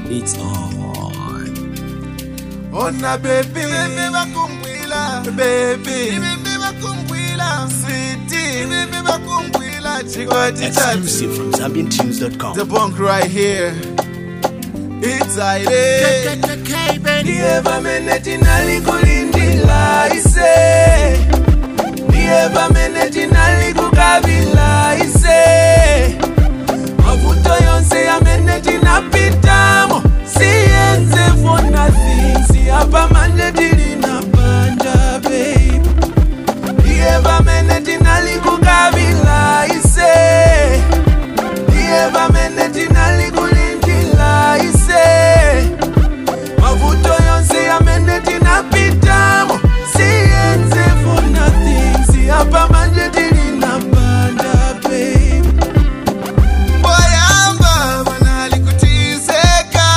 It's on. Ona baby Baby bakumbwila Baby Baby bakumbwila Sweetie Baby bakumbwila Chikwati tatu Exclusive from ZambianTunes.com. The bunk right here It's Aire Ndiye vamene tinali kulindila ise Ndiye vamene tinali kukabila ise Mavuto yonse yamene tinapitamo Siyenze for nothing Siyapa manje tilina banja babe Ndiye vamene tinali kukabila ise Ndiye vamene tinali kulindila ise Mavuto yonse yamene tinapitamo Siyenze for nothing Siyapa manje tilina banja babe Boyamba banali kutizeka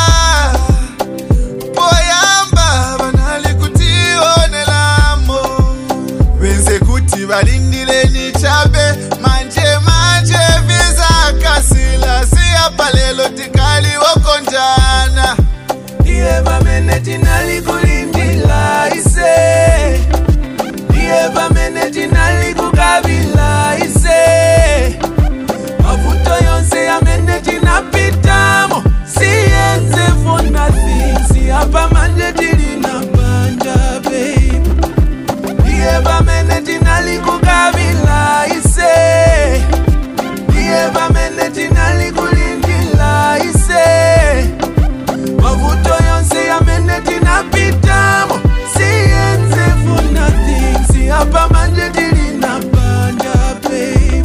Boyamba banali kutionelamo Benze kuti balindile nichabe manje manje vizakasila siyapa lelo tikali wokonjana Ndiye bamene tinali kulindila ise Ndiye bamene tinali kukabila ise mavuto yonse yamene tinapitamo siyenze for nothing siyapa manje tilina banja babe ndiye bamene tinali kukabila ise ndiye bamene tinali kulindila ise mavuto yonse yamene tinapitamo siyenze for nothing siyapa manje tilina banja babe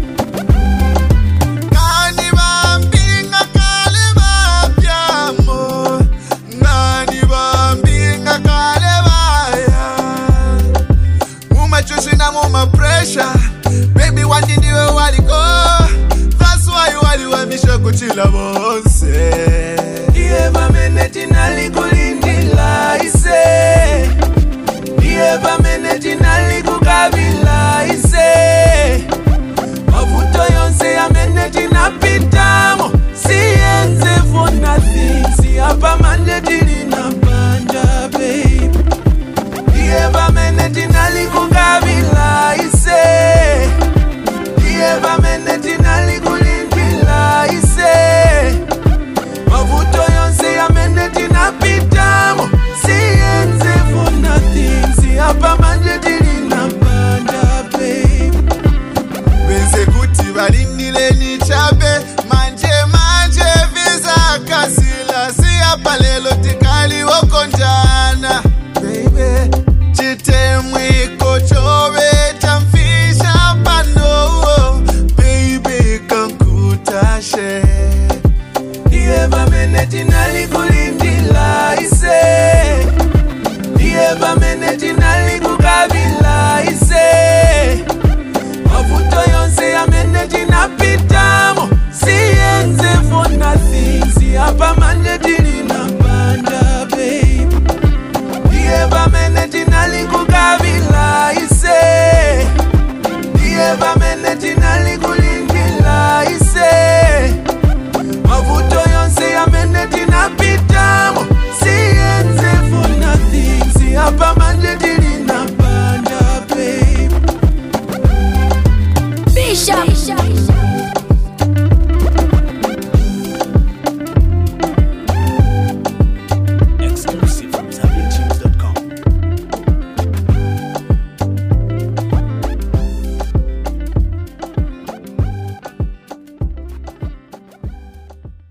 Ngani bambinga kale bapyamo Ngani bambinga kale baya Mumachushi na muma pressure Baby wandi ndiwe waliko That's why wali wamisha kuchila bonse Ndiye bamene tinali kulindila ise Ndiye bamene tinali kukabila ise mavuto yonse yamene tinapitamo siyenze for nothing siyapa manje tilina banja babe ndiye bamene tinali kukabila ise ndiye bamene tinali kulindila ise mavuto yonse yamene tinapitamo siyenze for nothing siyapa manje tilina banja babe benze kuti balindile nichabe manje manje vizakasila siyapa lelo tikali wokonjana Baby, chitemwiko chobeta mfisha pano Baby kankutashe Ndiye bamene tinali kulindila ise Ndiye bamene tinali